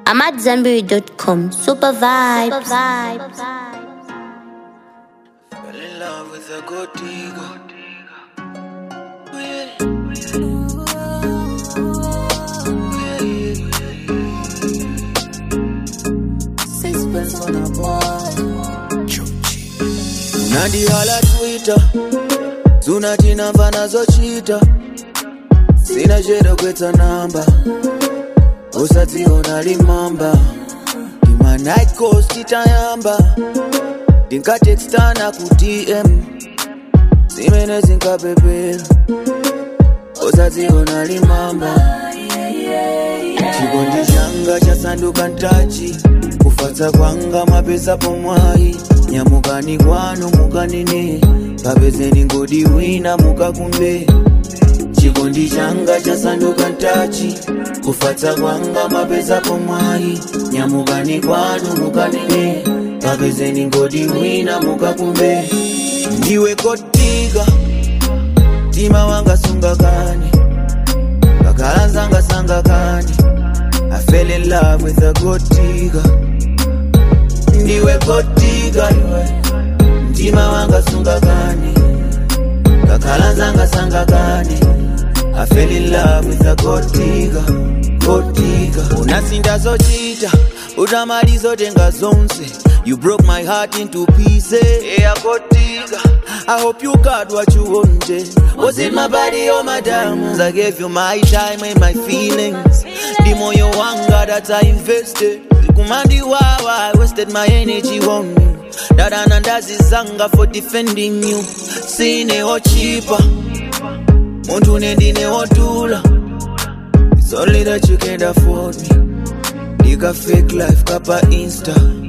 I'm at Zenberry.com. Super vibes. Super vibes. Fell in love with a good digger. Oh, yeah. Yeah, yeah, Sixpence on a boy. unandihala twitter zunatinamva nazochita sina chero kwetsa namba usadziona limamba ndima night coast titayamba ndinkatekstana ku dm zimene zinkapepera usadziona limamba chikondi changa chasanduka ntachi kufatsa kwanga mapesa pomwayi nyamukani kwanu mukanene kapezeni ngodi wina mukakumbe chikondi changa chasanduka ntachi kufatsa kwanga mapesa pomwayi nyamukani kwanu mukanene kapezeni ngodi wina mukakumbe ndiwe kotika mtima wanga sungakani kakhala nzanga sangakani I fell in love with a gold digger ndiwe gold digger iwe mtima wanga sungakani kakhala nzanga sangakani I fell in love with a gold digger gold digger unasinda zochita utamaliza tenga zonse you broke my heart into pieces yeah gold digger I hope you got what you wanted was it my body or my diamonds I gave you my time and my feelings the moyo wanga that I invested kumandi wawa I wasted my energy on you dada nandazizanga for defending you sineho chipa muntu nendineho tula It's only that you can't afford me Nika fake life kapa insta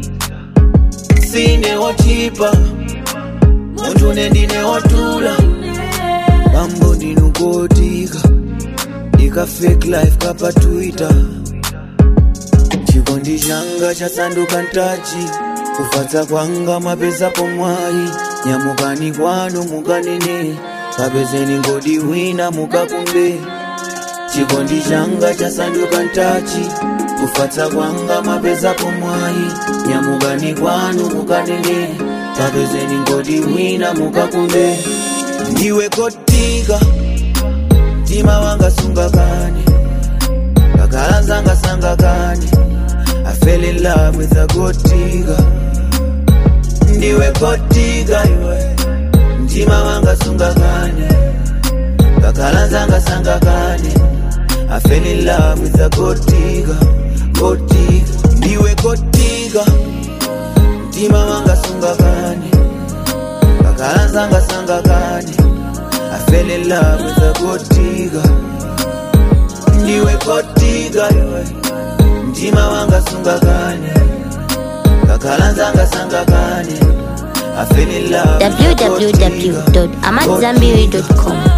sineho chipa muntu nendineho tula mambo ndinukotika Nika fake life kapa twitter chikondi changa chasanduka ntachi kufatsa kwanga mapesa pomwayi nyamukani kwanu mukanene kapezeni ngodi wina mukakumbe chikondi changa chasanduka ntachi kufatsa kwanga mapesa pomwayi nyamukani kwanu mukanene kapezeni ngodi wina mukakumbe ndiwe kotika mtima wanga sungakani kakhala nzanga sangakani I fell in love with a gold digger ndiwe gold digger iwe mtima wanga sungakani kakhala nzanga sangakani I fell in love with a gold digger gold digger ndiwe gold digger mtima wanga sungakani kakhala nzanga sangakani I fell in love with a gold digger ndiwe gold digger iwe mtima wanga sungakani kakhala nzanga sangakani I fell in love with a gold digger. www.amatzambiri.com.